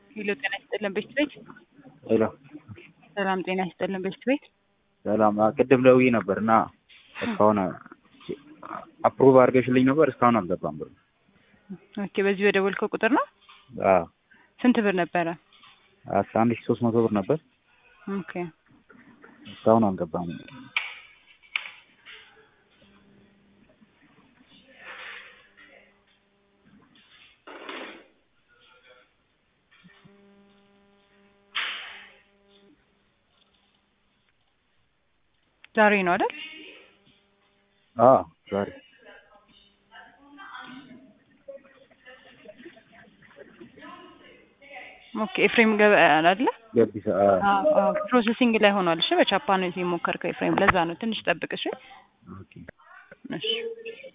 ሄሎ ጤና ይስጥልን ቤት ቤት ሄሎ ሰላም ጤና ይስጥልን ቤት ቤት ሰላም ቅድም ደውዬ ነበር እና እስካሁን አፕሩቭ አድርገሽልኝ ነበር እስካሁን አልገባም ብሎ ኦኬ በዚህ በደወልከው ቁጥር ነው አዎ ስንት ብር ነበረ አስራ አንድ ሺህ ሶስት መቶ ብር ነበር ኦኬ እስካሁን አልገባም ዛሬ ነው አይደል አዎ ዛሬ ኦኬ ኤፍሬም ገበያ አይደለ ገቢሳ አዎ አዎ ፕሮሰሲንግ ላይ ሆኗል እሺ በቻፓ ነው የሞከርከው ኤፍሬም ለዛ ነው ትንሽ ጠብቅ እሺ ኦኬ እሺ